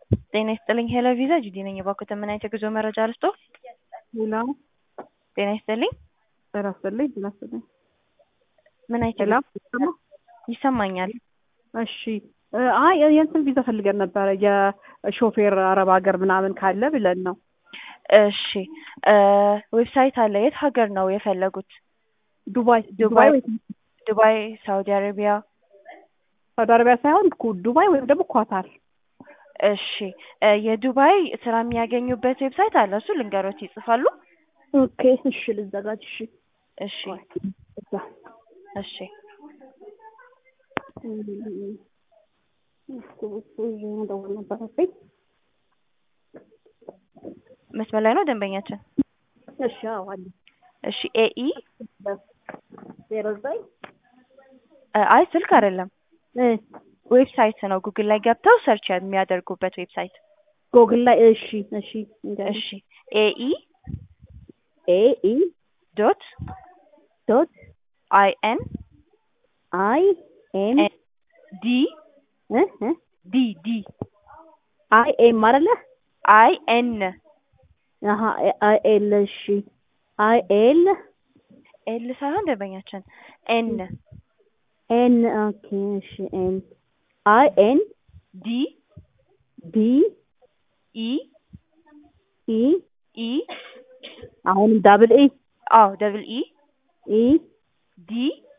ጤና ይስጥልኝ ሄሎ ቪዛ ጁዲ ነኝ። እባክዎት ምን አይነት የጉዞ መረጃ ልስጦ? ሄሎ ጤና ይስጥልኝ ጤና ይስጥልኝ ጤና ይስጥልኝ። ምን አይነት ሄሎ የጉዞ- ይሰማኛል። እሺ እ አይ የእንትን ቪዛ ፈልገን ነበረ የሾፌር አረብ ሀገር ምናምን ካለ ብለን ነው። እሺ እ ዌብሳይት አለ። የት ሀገር ነው የፈለጉት? ዱባይ ዱባይ ወይ ዱባይ፣ ሳውዲ አረቢያ። ሳውዲ አረቢያ ሳይሆን ኩ- ዱባይ ወይም ደግሞ ኳታር። እሺ እ የዱባይ ስራ የሚያገኙበት ዌብሳይት አለ። እሱ ልንገሮት ይጽፋሉ። ኦኬ እሺ ልዘጋጅ። እሺ እሺ እዛ እሺ መደወል ነበረብኝ። መስመር ላይ ነው ደንበኛችን። እሺ አዎ አለ እሺ ኤኢ ዜሮ ዘጠኝ እ አይ ስልክ አይደለም እ ዌብሳይት ነው። ጉግል ላይ ገብተው ሰርች የሚያደርጉበት ዌብሳይት። ጎግል ላይ እሺ እሺ እንገናኝ። እሺ ኤኢ ኤ ኢ ዶት ዶት አይ ኤን አይ ኤን ዲ እ እ ዲ ዲ አይ ኤም አይደለ? አይ ኤን አሀ አይ ኤል እሺ አይ ኤል ኤል ሳይሆን ደንበኛችን ኤን ኤን ኦኬ እሺ ኤን አይ ኤን ዲ ዲ ኢ ኢ ኢ አሁንም ዳብል ኢ አዎ ደብል ኢ ኢ ዲ